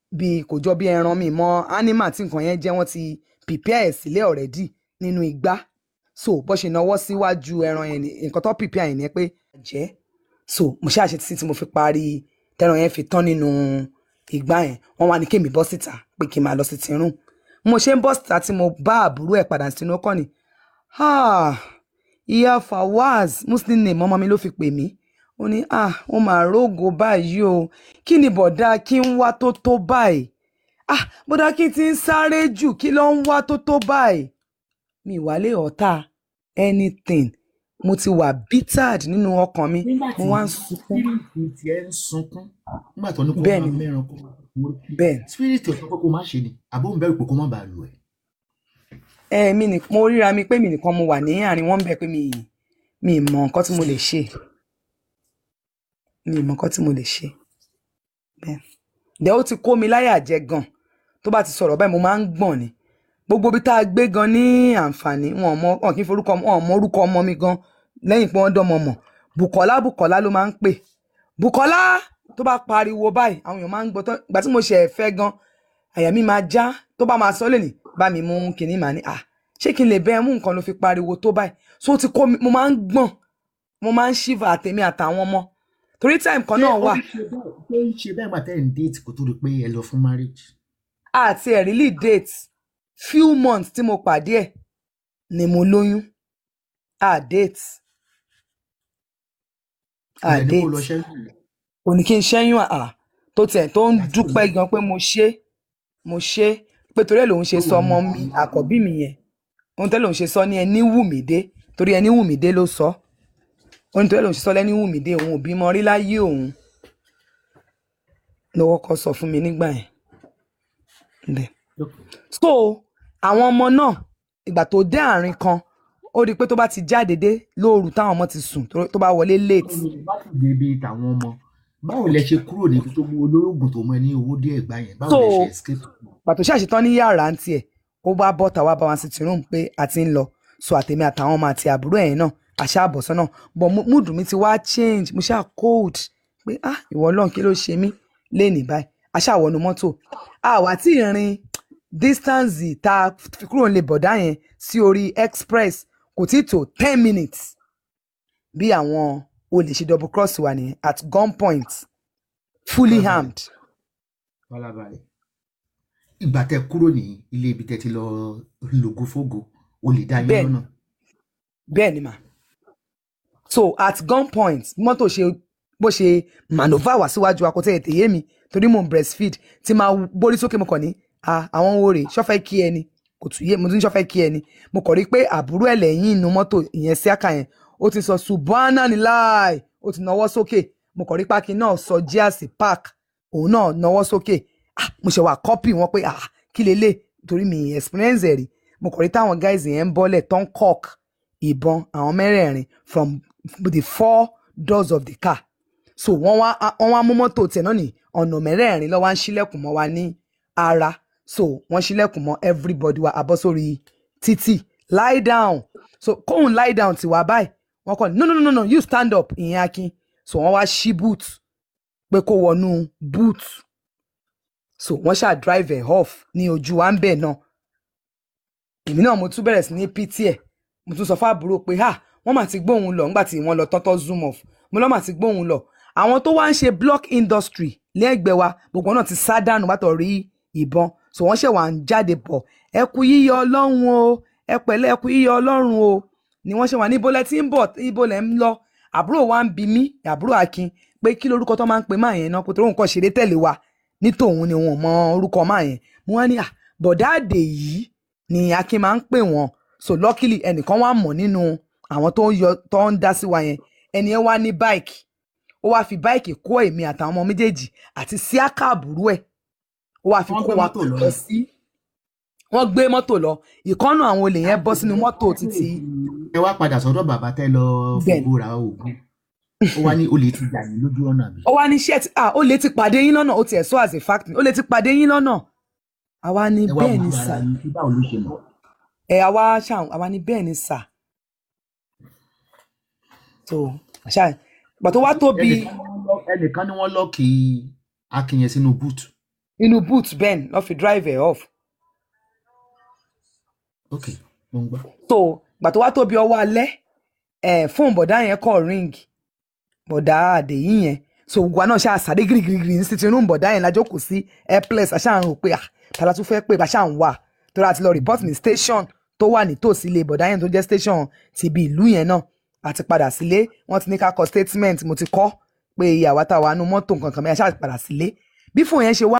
bí kò jọ bí ẹran mi mọ animal tí nǹkan yẹn jẹ́ wọ́n ti prepare ẹ̀ sílẹ̀ already nínú igbá so bó ṣe náwó síwájú ẹran yẹn ni nǹkan tó prepare yẹn ni pé jẹ́ so mo ṣáà ṣe títí tí mo fi parí tẹran yẹn fi tán nínú ìgbà yẹn wọ́n wá ní kémi bọ́ síta pé kí n máa lọ sí tìrún mo ṣe ń bọ́ síta tí mo bá àbúrò ẹ̀ padà sínú ọkọ ni ah, ìyá Fawaz muslim name ọmọ mi ló fi pè mí ó ní ah ó máa rógo báyìí o kí ni bọ̀dá kí ń wá tó tó báyìí ah bọ̀dá kí ti ń sáré jù kí ló ń wá tó tó báyìí mi ìwálé ọ̀tá anything mo ti wà bittered nínú ọkàn mi nígbà tí mo wá ń sunkún spirit tiẹ̀ ń sunkún nígbà tó ní kó bẹ́ẹ̀ máa ni mẹ́ran kó máa wọ́n bẹ́ẹ̀ ni spirit ò sọ pé kó má ṣe ni àbó ń bẹ̀rù pé kó má bàa lù ẹ́. ẹ mi ní mo ríra mi pé mi nìkan mo wà ní àárín wọn bẹ pé mi mi ì mọ nǹkan tí mo lè ṣe mi ì mọ nǹkan tí mo lè ṣe bẹ́ẹ̀ dẹ ó ti kó mi láyà jẹ gan tó bá ti sọ̀rọ̀ báyìí mo máa ń gbọ̀n ni gbogbo ibi tá a gbé gan ní àǹfààní wọn mọ wọn kì í forúkọ wọn mọ orúkọ ọmọ mi gan lẹ́yìn pé wọ́n dán ọmọ mọ̀ Bùkọ́lá Bùkọ́lá ló máa ń pè Bùkọ́lá tó bá pariwo báyìí àwọn èèyàn máa ń gbọ́ tán ìgbà tí mo ṣe ẹ̀fẹ́ gan àyà mi máa já tó bá máa sọ lẹ́nìí bá mi mú kinní màá ní à ṣé kí n lè bẹ́ẹ̀ mú nǹkan ló fi pariwo tó báyìí so ó ti kó mi mo máa ń gbọ̀n mo máa ń ṣíva àtèmi àtàwọn ọmọ torí time kan ṣé náà ó wà ń ṣe bẹ́ẹ̀ ṣé ń ṣe bẹ́ẹ̀ gbà tẹ́ ẹ̀ ń déètì kó tó di pé ẹ lọ fún marriage. àti ẹ̀ really date few months tí mo pàdé ẹ̀ ni mo lóyún à date à ilẹ̀ ní kó date lọ ṣẹ́yìn rẹ̀. kò ní kí n ṣẹ́yún à tó tiẹ̀ tó ń láti dúpẹ́ òní gan pé mo ṣe mo ṣe pé torí ẹ̀ lòun ṣe tó sọ wà ọmọ ní mi àkọ́bí mi yẹn ohun tẹ́lẹ̀ òun ṣe sọ ní ẹni wù mí dé torí ẹni wù mí dé ló sọ ohun tẹ́lẹ̀ òun ṣe sọ lẹ́ni wù mí dé òun ò bímọ rí láyé òun lọ́wọ́ kọ́ sọ fún mi nígbà yẹn bẹ́ẹ̀ so àwọn ọmọ náà ìgbà tó dé àárín kan ó rí i pé tó bá ti jáde dé lóru táwọn ọmọ ti sùn tó tó bá wọlé late bá ti débi tàwọn ọmọ báwo lẹ ṣe kúrò níbi tó mú olórògùn tó mọ ẹ ní owó díẹ̀ gbà yẹn báwo so lẹ ṣe escape. pàtó ṣàṣetán ní yàrá ń tiẹ̀ ó bá bọ́ta wá bá wọn sí tìrún pé a ti ń lọ so àtèmi àtàwọn ọmọ àti àbúrò ẹ̀yìn náà àṣà àbọ̀sán náà but mo- mood mi ti wá change mo ṣáà cold pé ah ìwọ ọlọ́run kí ló ṣe mí léènì báyìí àṣà wọnú mọ́tò àwa tí ì rin distance tá a fi kúrò nílé bọ̀dá yẹn sí orí express kò tí tó ten minutes bí àwọn olè ṣe double cross wa nìyẹn at gunpoint fully farabalẹ̀ armed farabalẹ̀ ìgbà tẹ kúrò ní ilé ibi tẹ ti lọ lògo fógo o lè dá yín bẹ́ẹ̀ lọ́nà. bẹ́ẹ̀ ni mà so at gunpoint bí mọ́tò ṣe bó ṣe manova wá síwájú akọtẹ́ ètè yé mi torí mò ń breastfeed tí máa borí sókè mo kàn ní "Ah, àwọn wo rèé ṣọ́fẹ́ kí ẹni kò tún yé mo tún ní ṣọ́fẹ́ kí ẹni mo kàn rí pé àbúrò ẹ̀ lẹ́yìn inú mọ́tò ìyẹn sí àkà yẹn ó ti sọ subhana ni láì ó ti nawọ́ sókè mo kàn rí pákí náà sọ jíàsì park òun náà nawọ́ sókè ah mo ṣe wà kọ́pì wọn pé ah kí lélẹ̀ torí mi experience ẹ̀ rí mo kàn rí táwọn guys yẹn ń bọ́lẹ̀ tán cock ìbọn àwọn mẹ́rẹ̀ẹ̀rin from the four doors of the car so wọ́n wá wọ́n wá mú mọ́tò tiẹ̀ náà ní ọ̀nà mẹ́rẹ̀ẹ̀rin lọ́wọ́ ń ṣílẹ̀kùn mọ́ wa ní ara so wọ́n ṣílẹ̀kùn mọ́ everybody wa abọ́ sórí títì lie down so kóun lie down ti wá báyìí wọ́n kọ́ ni no no no no no you stand up ìyẹn akin so wọ́n wá ṣí boot pé kó wọnú boot so wọ́n ṣáà drive ẹ̀ off ní ojú wa ń bẹ̀ náà èmi náà mo tún bẹ̀rẹ̀ sí ní pt ẹ̀ mo tún sọ fún àbúrò pé ha wọ́n mà ti gbóhùn lọ nígbà tí wọ́n lọ tọ́tọ́ zoom off mo lọ́ mà ti gbóhùn lọ àwọn tó wá ń ṣe block industry lẹ́gbẹ̀ẹ́ wa gbogbo náà ti sá dànù bàtọ̀ rí ìbọn so wọ́n ṣẹ̀ wá ń jáde bọ̀ ẹ kú yíyọ ọlọ́run o ẹ pẹ̀lẹ́ ẹ kú yíyọ ọlọ́run o ni wọ́n ṣe wà níbo lẹ ti ń bọ̀ ibo lẹ ń lọ àbúrò wa ń bi mí àbúrò akin pé kí lorúkọ tó máa ń pe máa yẹn náà kó tó nǹkan ṣeré tẹ̀lé wa ní tòun ni wọn mọ orúkọ máa yẹn mo wá ní à bọ̀dá àdè yìí ni akin máa ń pè wọ́n so luckily ẹnìkan wà mọ̀ nínú àwọn tó ń yọ tó ń dá sí wa yẹn ẹni yẹn wá ní báìkì ó wá fi báìkì kó èmi àtàwọn ọmọ méjèèjì àti síákà àbúrò ẹ̀ ó wá fi Wọ́n kó gbé wa mọ́tò lọ lọ ni. sí wọ́n gbé mọ́tò lọ ìkọ́nù àwọn olè yẹn bọ́ sínú mọ́tò títí ẹ wá padà sọ́dọ̀ bàbá tẹ́ lọ Bẹ́ẹ̀ni. fògbó ra oògùn ó wá ní olè ti jà yín lójú ọ̀nà àbí. ó wá ní shirt ah ó lè ti pàdé yín lọ́nà ó tiẹ̀ sọ as a fact ó lè ti pàdé yín lọ́nà àwa ní ẹ wá bẹ́ẹ̀ ni wojú sà ara yín pé báwo ló ṣe mọ̀. ẹ àwa ṣáà àwa ní bẹ́ẹ̀ ni sà so àṣà ìgbà tó wá tóbi ẹnìkan ni wọ́n lọ- ẹnìkan ni wọ́n lọ́ọ̀kì akin yẹn sínú búùtù inú boot ben lọ́ fi drive ẹ̀ off ok mo ń gbọ́ so gbà tó wá tóbi ọwọ́ alẹ́ ẹ̀ fóònù bọ̀dá yẹn kọ́ ring bọ̀dá àdèyí yẹn so gbogbo àná ṣáà sáré girigirigiri ní sitting room bọ̀dá yẹn lájókòó sí airpless àṣà ń rò pé ah tàlà tún fẹ́ pé bàṣà ń wà torí àti lọ report ní station tó wà nítòsí ilé bọ̀dá yẹn tó jẹ́ station ti ibi ìlú yẹn náà àti padà sílé wọ́n ti ní ká kọ statement mo ti kọ́ pé ìyàwó àtàwọn àánú mọ́tò nǹkan kan mẹ́ta ṣáà ti padà sílé bí fóònù yẹn ṣe wá